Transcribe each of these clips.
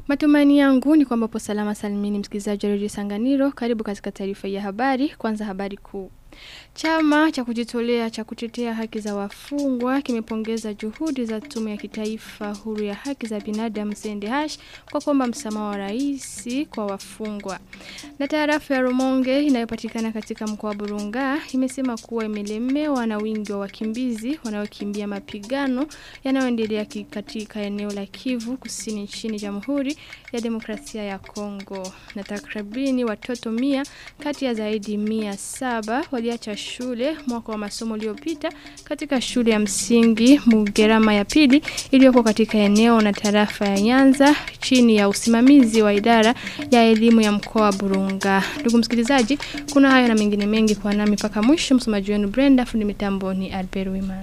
Matumaini yangu ni kwamba upo salama salimini msikilizaji wa Radio Sanganiro. Karibu katika taarifa ya habari. Kwanza habari kuu. Chama cha kujitolea cha kutetea haki za wafungwa kimepongeza juhudi za tume ya kitaifa huru ya haki za binadamu CNDH kwa kuomba msamaha wa rais kwa wafungwa. Na taarafa ya Rumonge inayopatikana katika mkoa wa Burunga imesema kuwa imelemewa na wingi wa wakimbizi wanaokimbia mapigano yanayoendelea katika eneo la Kivu kusini nchini Jamhuri ya Demokrasia ya Kongo. Na takribani watoto mia kati ya zaidi mia saba waliacha shule mwaka wa masomo uliopita katika shule ya msingi Mugerama ya pili iliyoko katika eneo na tarafa ya Nyanza chini ya usimamizi wa idara ya elimu ya mkoa wa Burunga. Ndugu msikilizaji, kuna hayo na mengine mengi kwa nami mpaka mwisho. Msomaji wenu Brenda, fundi mitambo ni Albert Wiman.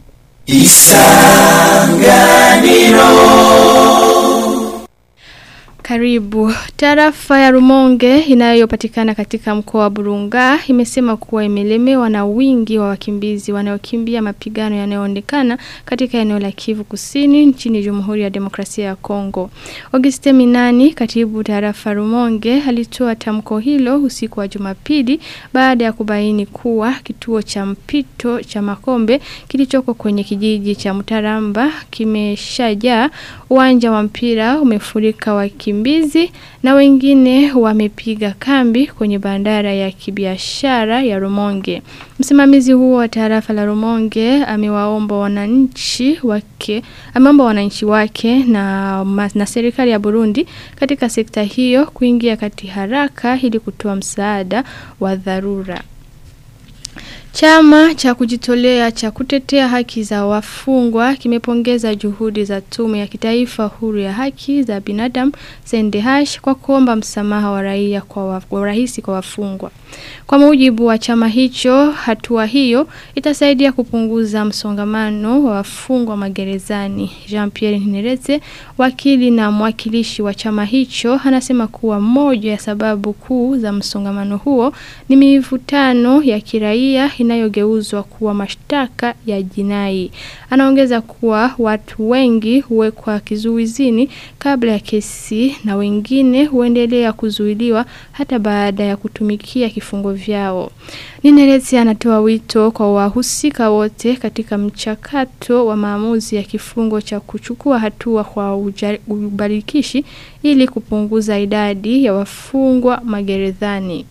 Isanganiro karibu. Tarafa ya Rumonge inayopatikana katika mkoa wa Burunga imesema kuwa imelemewa na wingi wa wakimbizi wanaokimbia mapigano yanayoonekana katika eneo la Kivu Kusini nchini Jamhuri ya Demokrasia ya Kongo. Auguste Minani, katibu tarafa Rumonge, alitoa tamko hilo usiku wa Jumapili baada ya kubaini kuwa kituo cha mpito cha Makombe kilichoko kwenye kijiji cha Mutaramba kimeshajaa, uwanja wa mpira umefurika wakimbizi wakimbizi na wengine wamepiga kambi kwenye bandara ya kibiashara ya Rumonge. Msimamizi huo wa tarafa la Rumonge amewaomba wananchi wake ameomba wananchi wake na na serikali ya Burundi katika sekta hiyo kuingia kati haraka ili kutoa msaada wa dharura. Chama cha kujitolea cha kutetea haki za wafungwa kimepongeza juhudi za tume ya kitaifa huru ya haki za binadamu CNDH kwa kuomba msamaha wa raia kwa wa, wa rahisi kwa wafungwa. Kwa mujibu wa chama hicho, hatua hiyo itasaidia kupunguza msongamano wa wafungwa magerezani. Jean-Pierre Neretse, wakili na mwakilishi wa chama hicho, anasema kuwa moja ya sababu kuu za msongamano huo ni mivutano ya kiraia inayogeuzwa kuwa mashtaka ya jinai. Anaongeza kuwa watu wengi huwekwa kizuizini kabla ya kesi na wengine huendelea kuzuiliwa hata baada ya kutumikia kifungo vyao. Ninelezi anatoa wito kwa wahusika wote katika mchakato wa maamuzi ya kifungo cha kuchukua hatua kwa ubarikishi ili kupunguza idadi ya wafungwa magerezani.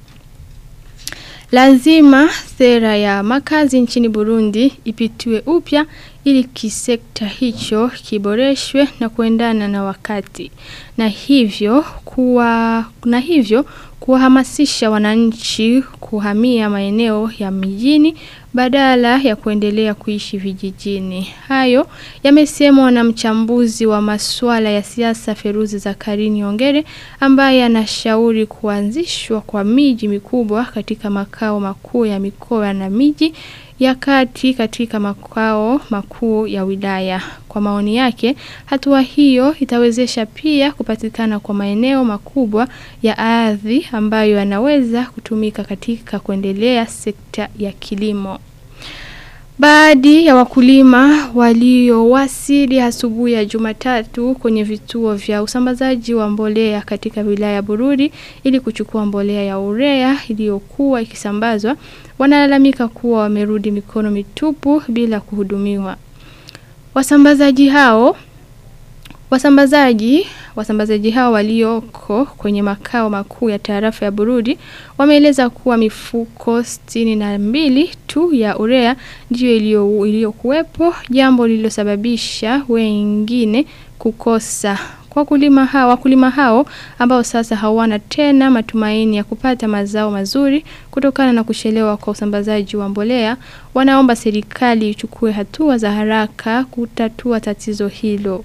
Lazima sera ya makazi nchini Burundi ipitiwe upya ili kisekta hicho kiboreshwe na kuendana na wakati. Na hivyo kuwa na hivyo kuwahamasisha wananchi kuhamia maeneo ya mijini badala ya kuendelea kuishi vijijini. Hayo yamesemwa na mchambuzi wa masuala ya siasa Feruzi Zakarini Ongere ambaye anashauri kuanzishwa kwa miji mikubwa katika makao makuu ya mikoa na miji ya kati katika makao makuu ya wilaya. Kwa maoni yake, hatua hiyo itawezesha pia kupatikana kwa maeneo makubwa ya ardhi ambayo yanaweza kutumika katika kuendelea sekta ya kilimo. Baadhi ya wakulima waliowasili asubuhi ya Jumatatu kwenye vituo vya usambazaji wa mbolea katika wilaya ya Bururi ili kuchukua mbolea ya urea iliyokuwa ikisambazwa wanalalamika kuwa wamerudi mikono mitupu bila kuhudumiwa. Wasambazaji hao Wasambazaji, wasambazaji hao walioko kwenye makao makuu ya tarafa ya Burudi wameeleza kuwa mifuko sitini na mbili tu ya urea ndiyo iliyokuwepo jambo lililosababisha wengine kukosa kwa kulima hao wakulima hao ambao sasa hawana tena matumaini ya kupata mazao mazuri kutokana na kuchelewa kwa usambazaji wa mbolea wanaomba serikali ichukue hatua za haraka kutatua tatizo hilo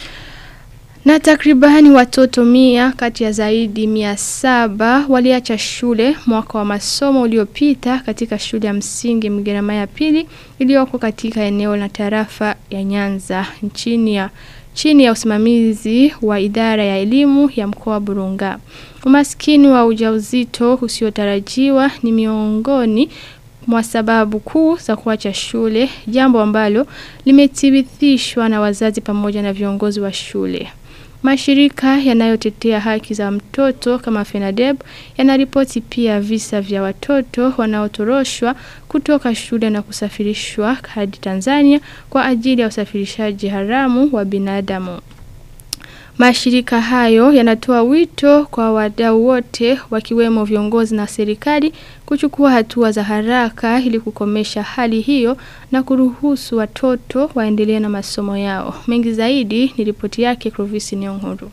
na takribani watoto mia kati ya zaidi mia saba waliacha shule mwaka wa masomo uliopita katika shule ya msingi Mgerama ya pili iliyoko katika eneo la tarafa ya Nyanza nchini ya chini ya usimamizi wa idara ya elimu ya mkoa wa Burunga. Umaskini wa ujauzito usiotarajiwa ni miongoni mwa sababu kuu za kuacha shule, jambo ambalo limethibitishwa na wazazi pamoja na viongozi wa shule. Mashirika yanayotetea haki za mtoto kama FENADEB yanaripoti pia visa vya watoto wanaotoroshwa kutoka shule na kusafirishwa hadi Tanzania kwa ajili ya usafirishaji haramu wa binadamu. Mashirika hayo yanatoa wito kwa wadau wote wakiwemo viongozi na serikali kuchukua hatua za haraka ili kukomesha hali hiyo na kuruhusu watoto waendelee na masomo yao. Mengi zaidi ni ripoti yake Clovis Nyonguru.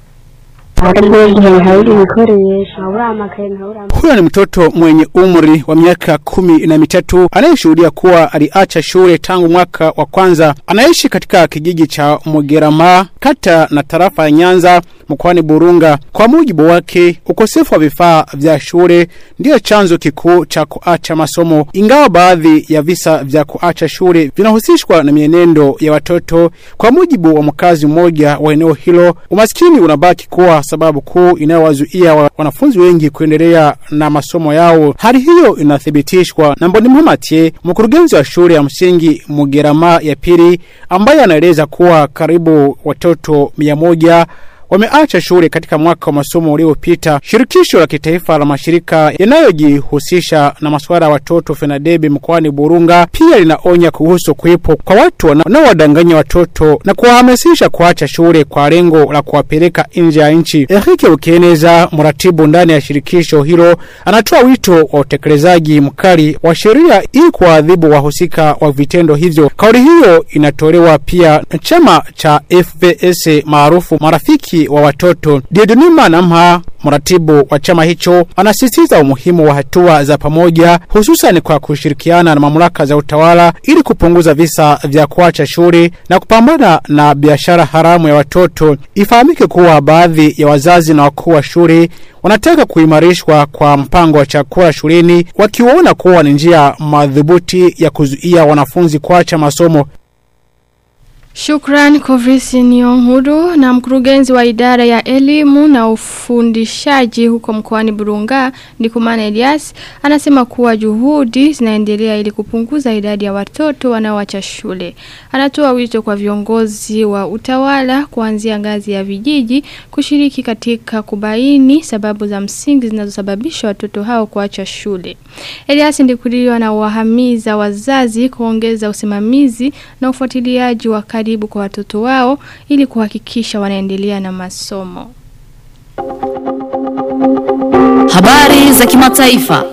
Huyo ni mtoto mwenye umri wa miaka kumi na mitatu anayeshuhudia kuwa aliacha shule tangu mwaka wa kwanza. Anaishi katika kijiji cha Mugerama, kata na tarafa ya Nyanza mkoani Burunga. Kwa mujibu wake, ukosefu wa vifaa vya shule ndiyo chanzo kikuu cha kuacha masomo. Ingawa baadhi ya visa vya kuacha shule vinahusishwa na mienendo ya watoto, kwa mujibu wa mkazi mmoja wa eneo hilo, umaskini unabaki kuwa sababu kuu inayowazuia wa wanafunzi wengi kuendelea na masomo yao. Hali hiyo inathibitishwa na Mboni Muhamatie, mkurugenzi wa shule ya msingi Mugerama ya pili, ambaye anaeleza kuwa karibu watoto mia moja wameacha shule katika mwaka wa masomo uliopita. Shirikisho la kitaifa la mashirika yanayojihusisha na masuala ya watoto FENADEB mkoani Burunga pia linaonya kuhusu kuwepo kwa watu wanaowadanganya watoto na kuwahamasisha kuacha shule kwa lengo la kuwapeleka nje ya nchi. Erike Ukieneza, mratibu ndani ya shirikisho hilo, anatoa wito wa utekelezaji mkali wa sheria ili kuwaadhibu wahusika wa vitendo hivyo. Kauli hiyo inatolewa pia na chama cha FVS maarufu marafiki wa watoto. Diedonima Namha, mratibu wa chama hicho, anasisitiza umuhimu wa hatua za pamoja, hususan kwa kushirikiana na mamlaka za utawala ili kupunguza visa vya kuacha shule na kupambana na biashara haramu ya watoto. Ifahamike kuwa baadhi ya wazazi na wakuu wa shule wanataka kuimarishwa kwa mpango wa chakula shuleni, wakiuona kuwa ni njia madhubuti ya kuzuia wanafunzi kuacha masomo. Shukran Kovrisi Nyonguru na mkurugenzi wa idara ya elimu na ufundishaji huko mkoani Burunga Ndikumana Elias anasema kuwa juhudi zinaendelea ili kupunguza idadi ya watoto wanaoacha shule. Anatoa wito kwa viongozi wa utawala kuanzia ngazi ya vijiji kushiriki katika kubaini sababu za msingi zinazosababisha watoto hao kuacha shule. Elias ndikuliwa na wahamiza wazazi kuongeza usimamizi na ufuatiliaji wa karibu kwa watoto wao ili kuhakikisha wanaendelea na masomo. Habari za kimataifa.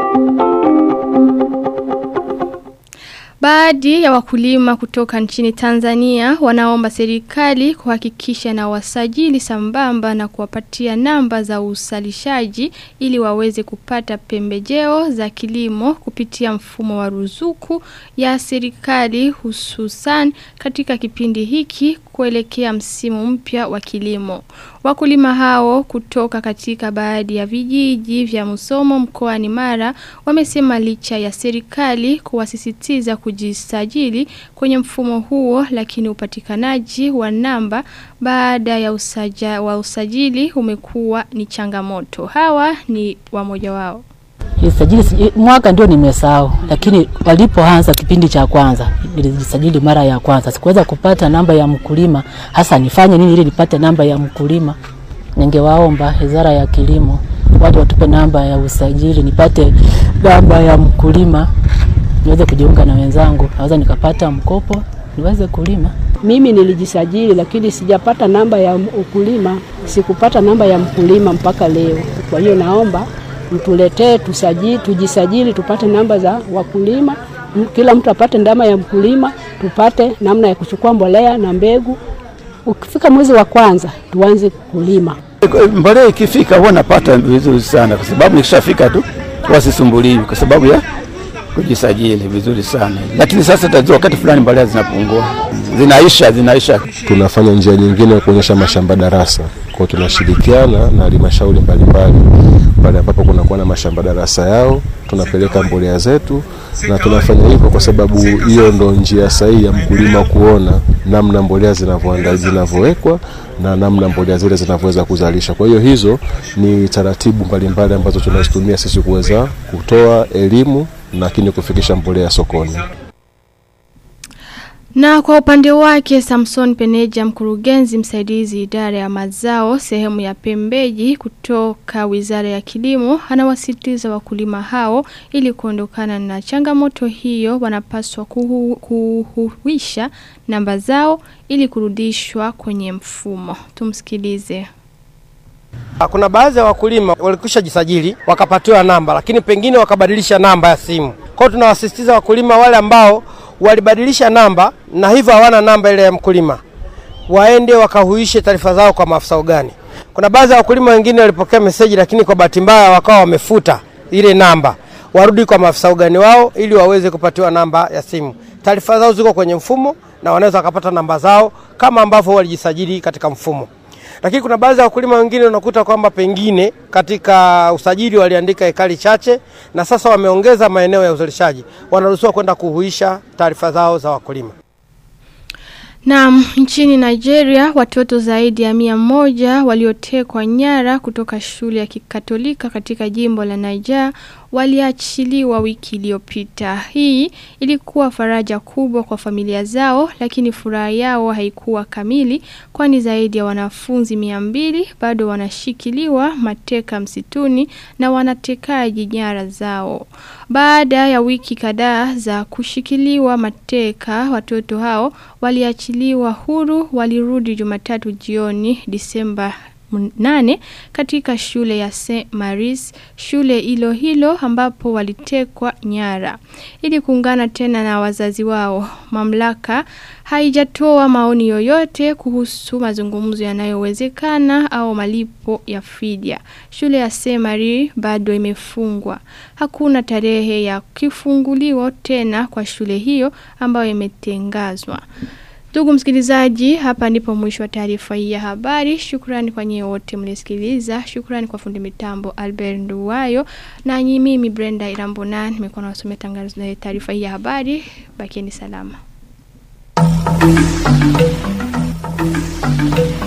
Baadhi ya wakulima kutoka nchini Tanzania wanaomba serikali kuhakikisha na wasajili sambamba na kuwapatia namba za usalishaji ili waweze kupata pembejeo za kilimo kupitia mfumo wa ruzuku ya serikali hususan katika kipindi hiki kuelekea msimu mpya wa kilimo. Wakulima hao kutoka katika baadhi ya vijiji vya Musomo mkoani Mara wamesema licha ya serikali kuwasisitiza kujisajili kwenye mfumo huo lakini upatikanaji wa namba baada ya usaja, wa usajili umekuwa ni changamoto. Hawa ni wamoja wao. Nilisajili mwaka ndio nimesahau, lakini walipoanza kipindi cha kwanza nilijisajili mara ya kwanza, sikuweza kupata namba ya mkulima. Hasa nifanye nini ili nipate namba ya mkulima? Ningewaomba Wizara ya Kilimo waje watupe namba ya usajili, nipate namba ya mkulima niweze kujiunga na wenzangu, naweza nikapata mkopo niweze kulima. Mimi nilijisajili lakini sijapata namba ya ukulima, sikupata namba ya mkulima mpaka leo. Kwa hiyo naomba mtuletee tusajili, tujisajili tupate namba za wakulima, kila mtu apate namba ya mkulima, tupate namna ya kuchukua mbolea na mbegu. Ukifika mwezi wa kwanza tuanze kulima. Mbolea ikifika huwa napata vizuri sana, kwa sababu nikishafika tu wasisumbuliwi kwa sababu ya kujisajili vizuri sana, lakini sasa tatizo wakati fulani mbolea zinapungua, zinaisha, zinaisha. Tunafanya njia nyingine ya kuonyesha mashamba darasa, kwa tunashirikiana na halmashauri mbalimbali pale ambapo kunakuwa na mashamba darasa yao, tunapeleka mbolea zetu, na tunafanya hivyo kwa sababu hiyo ndo njia sahihi ya mkulima kuona namna mbolea zinavyoanda zinavyowekwa na namna mbolea zile zinavyoweza kuzalisha. Kwa hiyo hizo ni taratibu mbalimbali ambazo tunazitumia sisi kuweza kutoa elimu lakini kufikisha mbolea sokoni. Na kwa upande wake Samson Peneja mkurugenzi msaidizi idara ya mazao sehemu ya pembeji kutoka Wizara ya Kilimo anawasitiza wakulima hao ili kuondokana na changamoto hiyo wanapaswa kuhu, kuhuisha namba zao ili kurudishwa kwenye mfumo. Tumsikilize. Kuna baadhi ya wakulima walikwisha jisajili wakapatiwa namba, lakini pengine wakabadilisha namba ya simu. Kwa hiyo tunawasisitiza wakulima wale ambao walibadilisha namba na hivyo hawana namba ile ya mkulima, waende wakahuishe taarifa zao kwa maafisa ugani. Kuna baadhi ya wakulima wengine walipokea meseji, lakini kwa bahati mbaya wakawa wamefuta ile namba, warudi kwa maafisa ugani wao ili waweze kupatiwa namba ya simu. Taarifa zao ziko kwenye mfumo na wanaweza wakapata namba zao kama ambavyo walijisajili katika mfumo lakini kuna baadhi ya wakulima wengine unakuta kwamba pengine katika usajili waliandika ekari chache na sasa wameongeza maeneo ya uzalishaji, wanaruhusiwa kwenda kuhuisha taarifa zao za wakulima. Naam, nchini Nigeria watoto zaidi ya mia moja waliotekwa nyara kutoka shule ya kikatolika katika jimbo la Niger waliachiliwa wiki iliyopita. Hii ilikuwa faraja kubwa kwa familia zao lakini furaha yao haikuwa kamili kwani zaidi ya wanafunzi mia mbili bado wanashikiliwa mateka msituni na wanatekaji nyara zao. Baada ya wiki kadhaa za kushikiliwa mateka watoto hao waliachiliwa huru walirudi Jumatatu jioni Disemba nane katika shule ya St. Mary's shule hilo hilo ambapo walitekwa nyara. Ili kuungana tena na wazazi wao, mamlaka haijatoa maoni yoyote kuhusu mazungumzo yanayowezekana au malipo ya fidia. Shule ya St. Mary bado imefungwa. Hakuna tarehe ya kifunguliwa tena kwa shule hiyo ambayo imetengazwa. Ndugu msikilizaji, hapa ndipo mwisho wa taarifa hii ya habari. Shukrani kwa nyie wote mlisikiliza. Shukrani kwa fundi mitambo Albert Nduwayo na nyi mimi Brenda Irambona nimekuwa nawasomea tangazo ya taarifa hii ya habari. Bakieni salama.